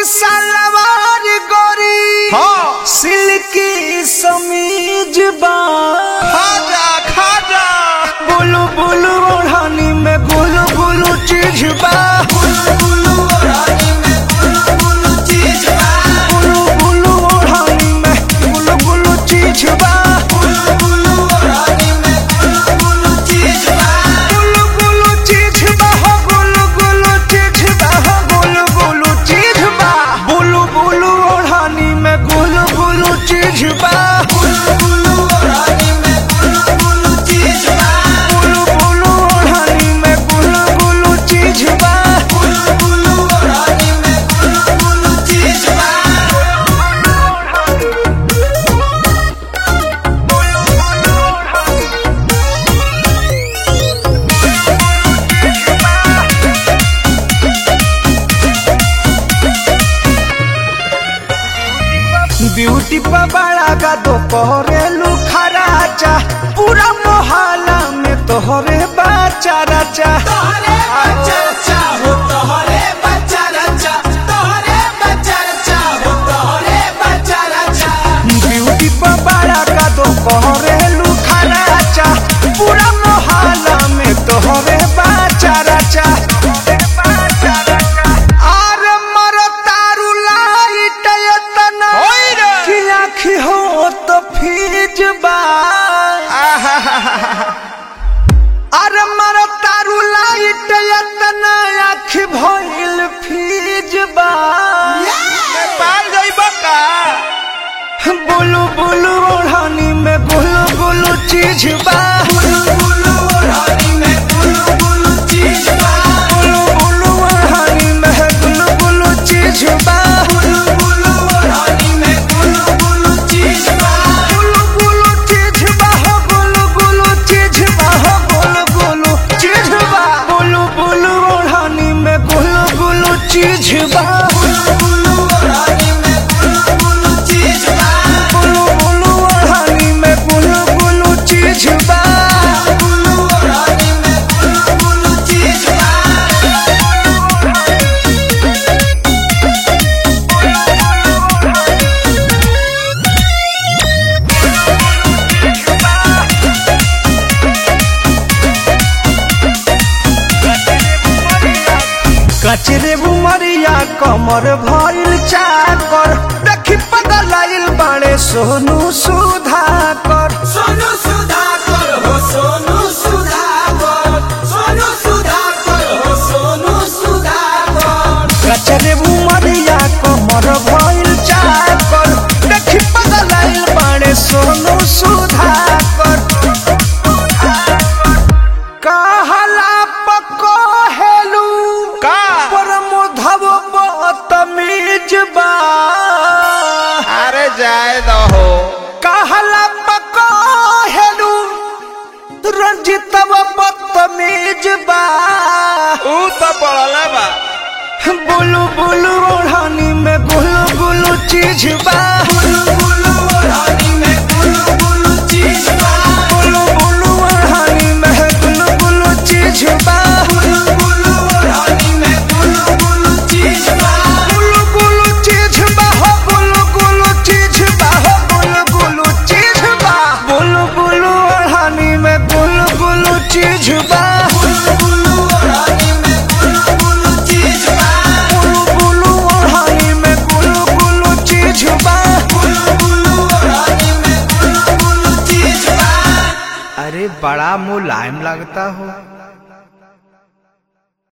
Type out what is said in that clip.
सलवार गोरी हाँ। सिल्की समीज बा खाजा खाजा बुलु बुलु ओढ़नी में गुलु गुलु चीज बा बुलु बुलु ओढ़नी में गुलु गुलु चीज बा बुलु बुलु ओढ़नी में गुलु गुलु चीज बा बुलु बुलु ओढ़नी में गुलु गुलु चीज बा गुलु गुलु चीज बा हो गुलु गुलु चीज बा हो गुलु गुलु चीज बा बुलु बुलु ओढ़नी में गुलु गुलु चीज बा बुलु बुलु ओढ़नी में गुलु गुलु चीज बा बुलु बुलु ओढ़नी में गुलु गुलु चीज बा बुलु बुलु ओढ़नी में गुलु गुलु चीज बा ब्यूटी पर बड़ा का तो कोरेलू खराचा पूरा मोहल्ला में तोहरे बाचा राचा तोहरे बच्चा रचा हो तोहरे बच्चा रचा तोहरे बच्चा रचा हो तोहरे बच्चा रचा ब्यूटी पर बड़ा का तो कोरेलू खराचा पूरा मोहल्ला में तोहरे बाचा राचा अरे मरो तारू लाइट एतना होई रे। कि आँखी हो तो फीज बा अरे मर तारू लाइट एतना आँख भइल फीज बा पाल जाइब का बुलु बुलु ओढ़नी में गुलु गुलु चीज बा बुलु बुलु ओढ़नी में बुलु बुलु चीज बा बुलु बुलु ओढ़नी में गुलु गुलु चीज बा बुलु बुलु ओढ़नी में बुलु बुलु चीज बा गुलु गुलु चीज बा हो गुलु गुलु चीज बा हो गुलु गुलु चीज बा बुलु बुलु ओढ़नी में गुलु गुलु चीज बा बुलु बुलु ओढ़नी में बुलु बुलु चीज बा बुलु बुलु ओढ़नी में गुलु गुलु चीज बा बुलु ओढ़नी में बुलु बुलु चीज बा कचरे बुमरिया कमर भइल चाकर देखी पगलाइल बाड़े सोनू सुधाकर सोनू सुधाकर हो सोनू सुधाकर सोनू सुधाकर हो सोनू सुधाकर कचरे बुमरिया कमर भइल चाकर देखी पगलाइल बाड़े सोनू सुधाकर कहला पको हेलू का परमोधव बतमीज बा अरे जाए दहो कहला पको हेलू रंजितव बदतमीज बा ऊ तो पड़ला बा बुलु बुलु ओढ़नी में गुलु गुलु चीज बा बुलु बुलु ओढ़नी में बुलु बुलु चीज बा बुलु बुलु ओढ़नी में गुलु गुलु चीज बा बुलु बुलु ओढ़नी में बुलु बुलु चीज बा गुलु गुलु चीज बा हो गुलु गुलु चीज बा हो गुलु गुलु चीज बा बुलु बुलु ओढ़नी में गुलु गुलु चीज बा बुलु बुलु ओढ़नी में बुलु बुलु चीज बा बुलु बुलु ओढ़नी में गुलु गुलु चीज बा बुलु बुलु ओढ़नी में बुलु बुलु चीज बा अरे बड़ा मुलायम लगता हो